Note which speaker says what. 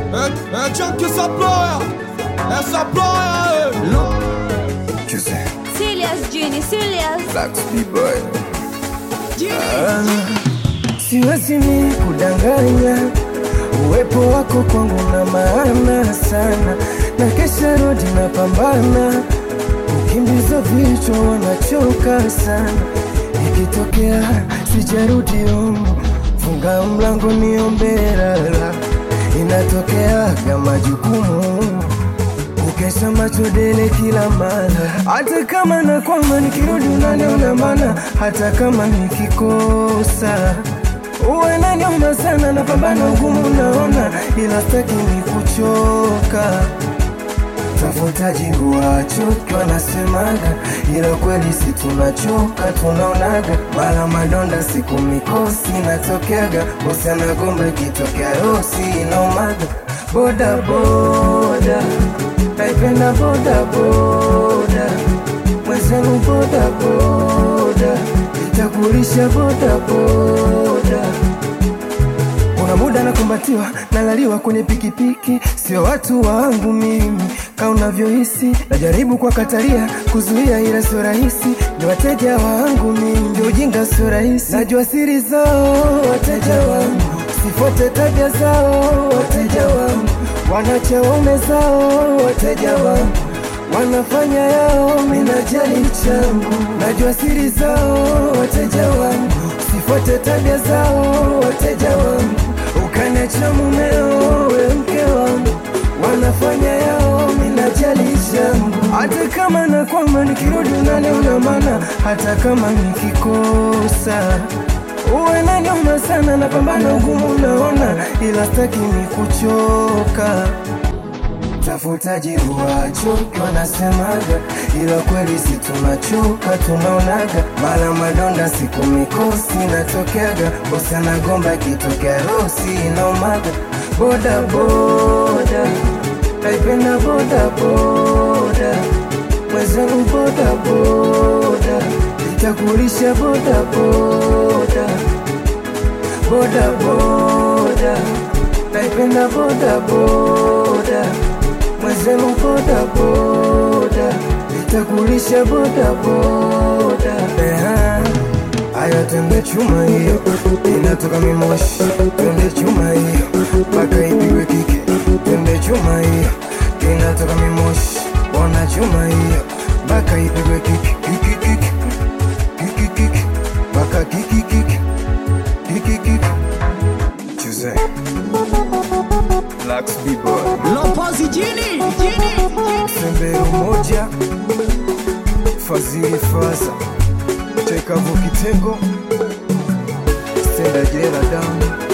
Speaker 1: Eh, eh, tiens que ça pleure Eh, ça pleure eh.
Speaker 2: Tu sais,
Speaker 3: Serious, Genie, serious.
Speaker 2: Black B-Boy.
Speaker 4: Siwezi mimi kudanganya, uwepo wako kwangu na maana sana, na kesha rodi na pambana, ukimbiza vichwa wanachoka sana, ikitokea sijarudi home, funga mlango niombe lala, inatokea kama jukumu Ukesha macho dele kila mara, hata kama nakwama nikirudi unaniona mana, hata kama nikikosa uwe nanioma sana, napambana ugumu naona, ila staki ni kuchoka tafuta jibu wachoki wanasemaga, ila kweli si tunachoka, tunaonaga mara madonda siku mikosi natokeaga, bosi anagomba ikitokea rosi inaomaga boda boda naipenda boda boda mwenzenu boda boda itakulisha boda boda kuna muda nakumbatiwa nalaliwa kwenye pikipiki, sio watu wangu mimi ka unavyohisi. Najaribu kwa katalia kuzuia, ila sio rahisi. Ni wateja wangu mimi, ndio ujinga sio rahisi. Najua siri zao wateja wangu, sifuate tabia zao wateja wangu, wanacha waume zao wateja wangu wanafanya yao, minajali changu. Najua siri zao wateja wangu, sifuate tabia zao wateja wangu, ukaniacha mumeo we mke wangu, wanafanya yao, minajali changu. Hata kama nakwama nikirudi unaniona mana, hata kama nikikosa uwe nanioma sana, napambana ugumu unaona, ila staki ni kuchoka tafuta jibu wachoki wanasemaga, ila kweli si tunachoka, tunaonaga mara madonda siku mikosi natokeaga, bosi anagomba ikitokea rosi inaomaga boda boda, naipenda boda boda, mwenzenu boda boda, itakulisha boda boda boda boda, naipenda boda boda mwenzenu boda boda, itakulisha boda boda. Eha, Aya, twende chuma hiyo, inatoka mimoshi. Twende chuma hiyo, mpaka ipigwe kike. Twende chuma hiyo, inatoka mimoshi. Ona chuma hiyo, mpaka ipigwe kike. Kiki kiki, kiki kiki, mpaka kiki kiki, kiki kiki.
Speaker 2: Tu sais, Black B-Boy.
Speaker 1: Lopozi Genie Genie
Speaker 4: Sembe umoja, Fadhili Faza, Chekavu Kitengo, Stenda Jela Damu